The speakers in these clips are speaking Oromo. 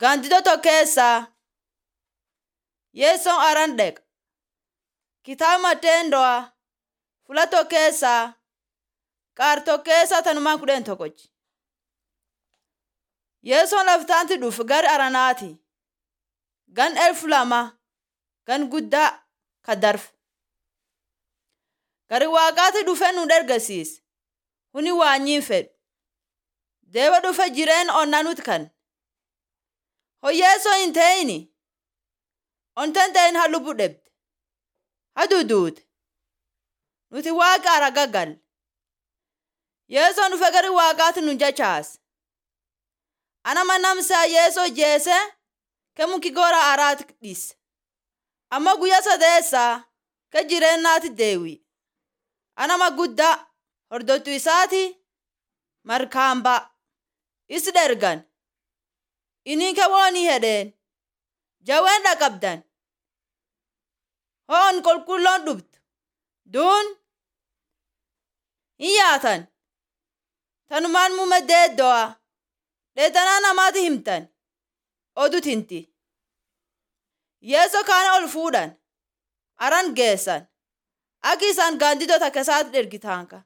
Gaandiddoo tokko keessaa Yeessoon aran dheqa. Kitaaba Matteendo'a fula tokko keessaa qaar tokko keessaa tanumaan kudhan tokkochi. Yeessoon laftaanti dhufu gara aranaati. Gan elfu lama gan guddaa ka darfu. Gari waaqaati dhufe nu dargasiise. Huni waanyiin fedhu. Deeba dhufe jireen onnaa nuti kan. Hoyyeessoo hin ta'ini. Ontan ta'in ha lubbu dhebde. Ha duuduute. Nuti waaqa ara gaggalle. Yeessoon dhufe gari waaqaati nu jachaase. Ana manamsaa yeesoo jeese ke muki gora araati dhise. Amma guyyaa sadeessaa ke jireennaati deewi. Anama guddaa hordottu isaati markaambaa. Is dhergan. Inni ke woonii hedheen. Jaween dhaqabdan. Hoon qulqulloon dhuftu. Duun hin yaatan. Tanumaan muume deeddo'a. Dheetanaa namaati himtan. Odut hinti. Yeesoo kaana ol fuudhan. Aran geessan. Aki isaan gaandiddoo takka isaati dhergitaanka.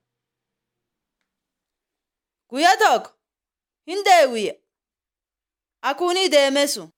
Guyyaa tokko hin deewi'e. Akuunii deemesu.